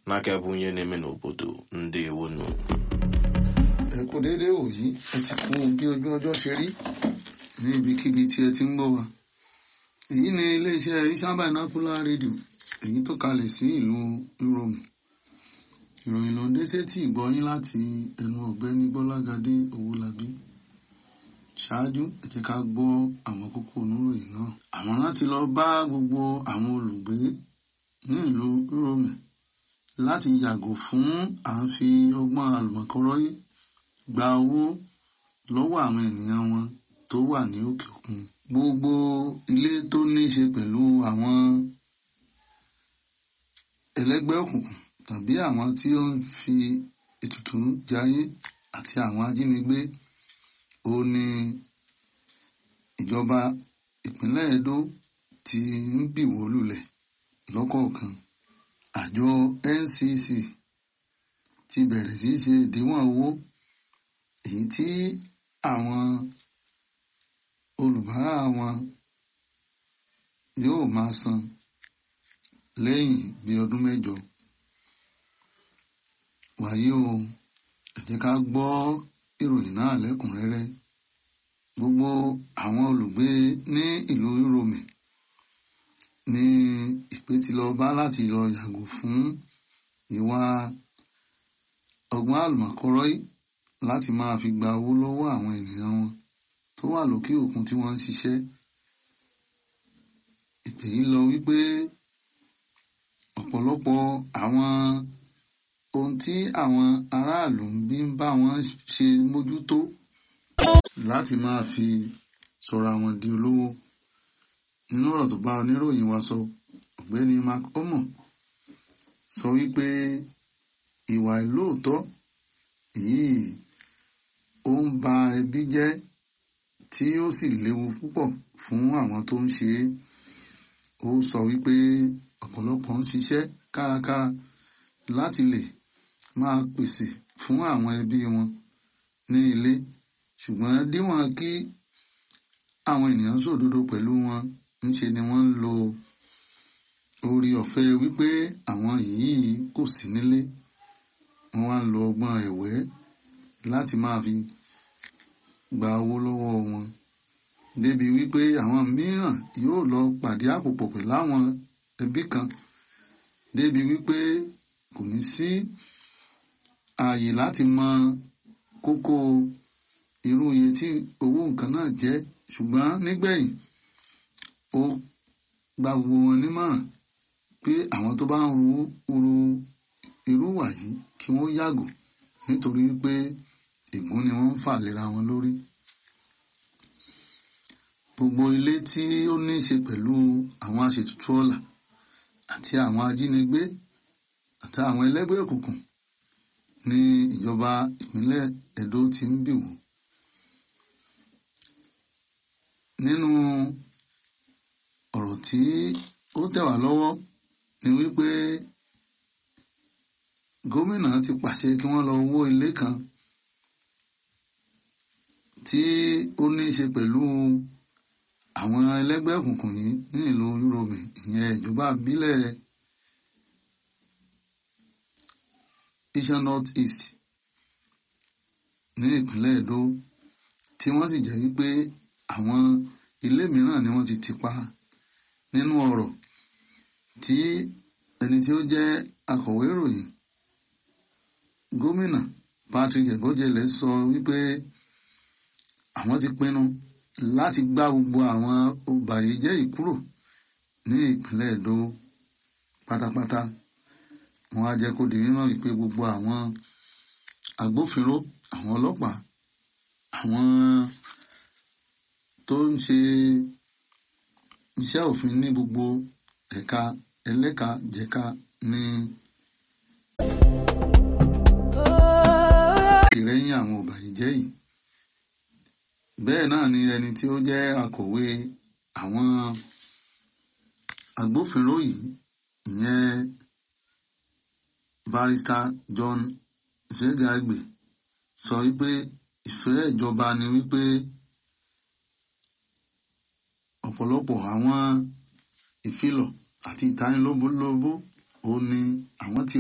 n'aka ebe onye na-eme n'obodo ndewonu ẹ kú déédéé wòyí ẹ sì kú bí ojú ọjọ́ ṣe rí ní ibikíbi tí ẹ ti ń gbọ́ wa èyí ni iléeṣẹ́ Ishan Binocular Radio èyí tó kalẹ̀ sí ìlú Rome ìròyìn ló ń dé sétí ìgbọ́yín láti ẹnu ọ̀gbẹ́ni Gbọ́lágadé Owólabí ṣáájú ẹ jẹ́ ká gbọ́ àwọn kókó oníròyìn náà àwọn láti lọ bá gbogbo àwọn olùgbé ní ìlú Rome láti yàgò fún à ń fi ọgbọ́n àlùmọ̀kọ́rọ́yé gba owó lọ́wọ́ àwọn ènìyàn wọn tó wà ní òkè òkun gbogbo ilé tó ní í ṣe pẹ̀lú àwọn ẹlẹ́gbẹ́ òkùnkùn tàbí àwọn tí ó ń fi ètùtù jayé àti àwọn ajínigbé ó ní ìjọba ìpínlẹ̀ Edo ti ń bìwó lulẹ̀ lọ́kọ̀ọ̀kan àjọ NCC ti bẹ̀rẹ̀ sí í ṣe ìdíwọ̀n owó èyí tí àwọn olùbárà wọn yóò máa san lẹ́yìn bí ọdún mẹ́jọ wàyí o ẹ jẹ́ ká gbọ́ ìròyìn náà lẹ́kùnrẹ́rẹ́ gbogbo àwọn olùgbé ní ìlú Rome ní ìpè tí lọ bá láti lọ yàgò fún ìwà ọgbọ́n àlùmọ̀kọ́rọ́yí láti máa fi gba owó lọ́wọ́ àwọn ènìyàn wọn tó wà lókè òkun tí wọ́n ń ṣiṣẹ́ ìpè yìí lọ wípé ọ̀pọ̀lọpọ̀ àwọn ohun tí àwọn aráàlú ń bí ń bá wọn ṣe mójútó láti máa fi sọ̀rọ̀ àwọn di olówó nínú ọ̀rọ̀ tó bá oníròyìn wa sọ ọ̀gbẹ́ni mark omo sọ wípé ìwà ìlóòótọ́ yìí ó ń ba ẹbí jẹ́ tí ó sì léwu púpọ̀ fún àwọn tó ń ṣe é ó sọ wípé ọ̀pọ̀lọpọ̀ ń ṣiṣẹ́ kárakára láti lè máa pèsè fún àwọn ẹbí wọn ní ilé ṣùgbọ́n díwọ̀n kí àwọn ènìyàn sòdodo pẹ̀lú wọn ńṣe ni wọ́n ń lo orí ọ̀fẹ́ wípé àwọn yìí kò sí nílé wọ́n wá ń lo ọgbọ́n ẹ̀wẹ́ láti máa fi gba owó lọ́wọ́ wọn débi wípé àwọn mìíràn yóò lọ pàdé àpòpọ̀ pẹ̀lú àwọn ẹbí kan débi wípé kò ní sí ààyè láti mọ kókó irú iye tí owó nǹkan náà jẹ́ ṣùgbọ́n nígbẹ̀yìn ó gba gbogbo wọn nímọ̀ràn pé àwọn tó bá ń ru ru irú wà yìí kí wọ́n yàgò nítorí pé ègún ni wọ́n ń fà lera wọn lórí. gbogbo ilé tí ó ní í ṣe pẹ̀lú àwọn aṣètùtù ọ̀la àti àwọn ajínigbé àti àwọn ẹlẹ́gbẹ́ òkùnkùn ní ìjọba ìpínlẹ̀ Edo ti ń bì wò. nínú ọ̀rọ̀ tí ó tẹ̀ wá lọ́wọ́ ni wípé gómìnà ti pàṣẹ kí wọ́n lọ wó ilé kan tí ó ní í ṣe pẹ̀lú àwọn ẹlẹ́gbẹ́ òkùnkùn yìí ní ìlú Rome ìyẹn ìjọba ìbílẹ̀ Ishan North East ní ìpínlẹ̀ Edo tí wọ́n sì jẹ́ wípé àwọn ilé mìíràn ni wọ́n ti tì pa nínú ọ̀rọ̀ tí ẹni tí ó jẹ́ akọ̀wé ìròyìn gómìnà Patrick Ebojele sọ wípé àwọn ti pinnu láti gbá gbogbo àwọn ọbàyéjẹ́ yìí kúrò ní ìpínlẹ̀ Edo pátápátá wọ́n á jẹ́ kó di mímọ̀ wípé gbogbo àwọn agbófinró àwọn ọlọ́pàá àwọn tó ń ṣe iṣẹ́ òfin ní gbogbo ẹ̀ka ẹlẹ́ka jẹ̀ka ní ìrẹ́yìn àwọn ọ̀bàyéjẹ́ yìí bẹ́ẹ̀ náà ni ẹni tí ó jẹ́ akọ̀wé àwọn agbófinró yìí ìyẹn barrister John Zegagbe sọ wípé ìfẹ́ ìjọba ni wípé ọ̀pọ̀lọpọ̀ àwọn ìfilọ̀ àti ìtanilóbólóbó ó ní àwọn tí